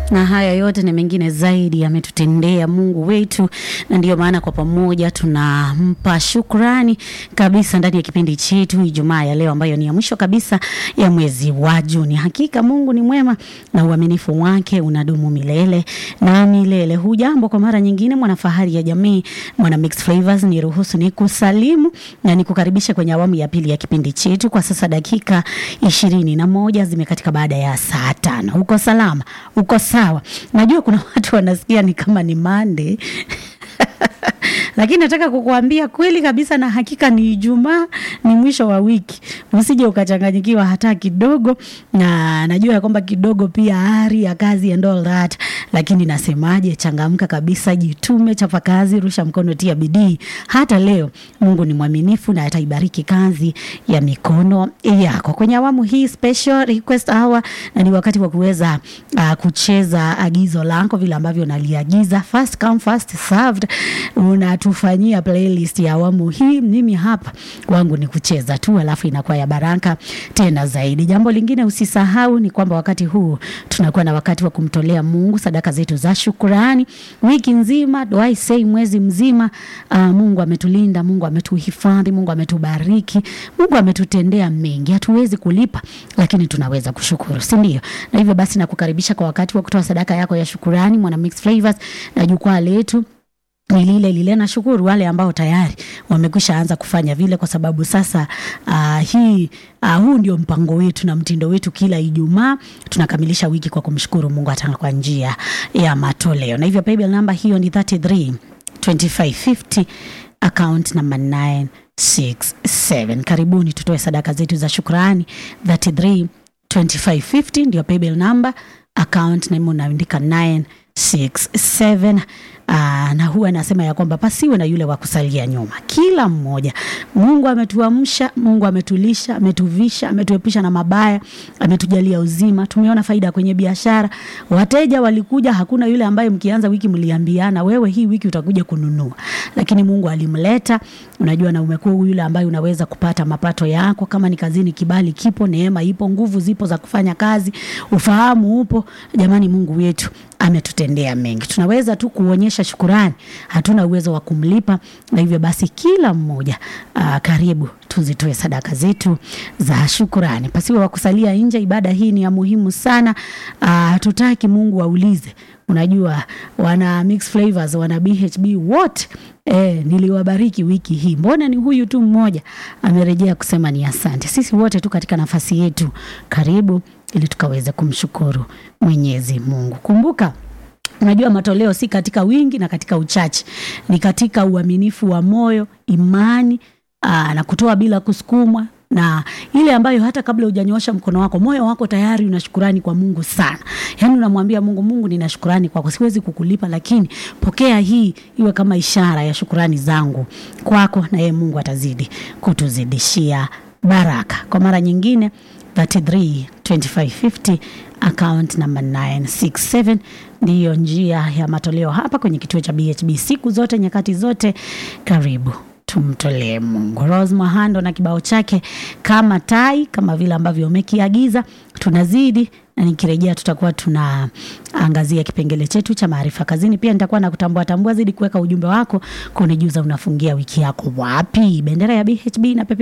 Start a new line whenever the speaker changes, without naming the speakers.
na haya yote na mengine zaidi ametutendea Mungu wetu, na ndiyo maana kwa pamoja tunampa shukrani kabisa ndani ya kipindi chetu Ijumaa ya leo ambayo ni ya mwisho kabisa ya mwezi wa Juni. Hakika Mungu ni mwema na uaminifu wake unadumu milele na milele. Hujambo kwa mara nyingine, mwanafahari ya jamii, mwana Mix Flavors, ni ruhusu ni kusalimu na nikukaribisha kwenye awamu ya pili ya kipindi chetu. Kwa sasa dakika ishirini na moja zimekatika baada ya saa tano. Uko salama? Uko sawa? Najua kuna watu wanasikia ni kama ni Monday lakini nataka kukuambia kweli kabisa na hakika ni Ijumaa, ni mwisho wa wiki, usije ukachanganyikiwa hata kidogo. Na najua ya kwamba kidogo pia ari ya kazi and all that, lakini nasemaje, changamka kabisa, jitume, chapa kazi, rusha mkono, tia bidii. Hata leo Mungu ni mwaminifu na ataibariki kazi ya mikono yako. Kwenye awamu hii special request hour, na ni wakati wa kuweza uh, kucheza agizo lako vile ambavyo naliagiza, first come first served unatufanyia playlist ya awamu hii. Mimi hapa wangu ni kucheza tu, alafu inakuwa ya baraka tena zaidi. Jambo lingine usisahau ni kwamba wakati huu tunakuwa na wakati wa kumtolea Mungu sadaka zetu za shukurani. Wiki nzima do I say, mwezi mzima uh, Mungu ametulinda, Mungu ametuhifadhi, Mungu ametubariki, Mungu ametutendea mengi. Hatuwezi kulipa, lakini tunaweza kushukuru, si ndio? Na hivyo basi nakukaribisha kwa wakati wa kutoa sadaka yako ya shukurani, mwana Mix Flavors na jukwaa letu ni lile lile. Nashukuru wale ambao tayari wamekwisha anza kufanya vile, kwa sababu sasa uh, hii uh, huu ndio mpango wetu na mtindo wetu. Kila Ijumaa tunakamilisha wiki kwa kumshukuru Mungu hata kwa njia ya matoleo, na hivyo paybill namba hiyo ni 33 2550 account number 967. Karibuni tutoe sadaka zetu za shukrani. 33 2550 ndio paybill namba, account name unaandika 967. Aa, na huwa anasema ya kwamba pasiwe na yule wa kusalia nyuma. Kila mmoja, Mungu ametuamsha, Mungu ametulisha, ametuvisha, ametuepusha na mabaya, ametujalia uzima. Tumeona faida kwenye biashara, wateja walikuja, hakuna yule ambaye mkianza wiki mliambiana wewe hii wiki utakuja kununua, lakini Mungu alimleta, unajua, na umekuwa yule ambaye unaweza kupata mapato yako. Kama ni kazini, kibali kipo, neema ipo, nguvu zipo za kufanya kazi, ufahamu upo. Jamani, Mungu wetu ametutendea mengi, tunaweza tu kuonyesha shukurani, hatuna uwezo wa kumlipa. Na hivyo basi, kila mmoja aa, karibu tuzitoe sadaka zetu za shukurani, pasiwe wa kusalia nje. Ibada hii ni ya muhimu sana. Hatutaki Mungu aulize Unajua, wana Mix Flavors, wana BHB wote eh, niliwabariki wiki hii, mbona ni huyu tu mmoja amerejea kusema ni asante. Sisi wote tu katika nafasi yetu, karibu ili tukaweze kumshukuru Mwenyezi Mungu. Kumbuka Unajua, matoleo si katika wingi na katika uchache, ni katika uaminifu wa moyo, imani aa, na kutoa bila kusukumwa na ile ambayo hata kabla hujanyosha mkono wako, moyo wako tayari una shukurani kwa Mungu sana. Yaani unamwambia Mungu, Mungu, nina shukurani kwako, siwezi kukulipa, lakini pokea hii iwe kama ishara ya shukurani zangu kwako, na yeye Mungu atazidi kutuzidishia baraka. Kwa mara nyingine 33 2550 account number 967 ndiyo njia ya matoleo hapa kwenye kituo cha BHB siku zote nyakati zote. Karibu tumtolee Mungu. Rose Mahando na kibao chake kama tai, kama vile ambavyo umekiagiza. Tunazidi na nikirejea, tutakuwa tunaangazia kipengele chetu cha maarifa kazini. Pia nitakuwa na kutambua tambua zidi kuweka ujumbe wako kunijuza unafungia wiki yako wapi. Bendera ya BHB na pepe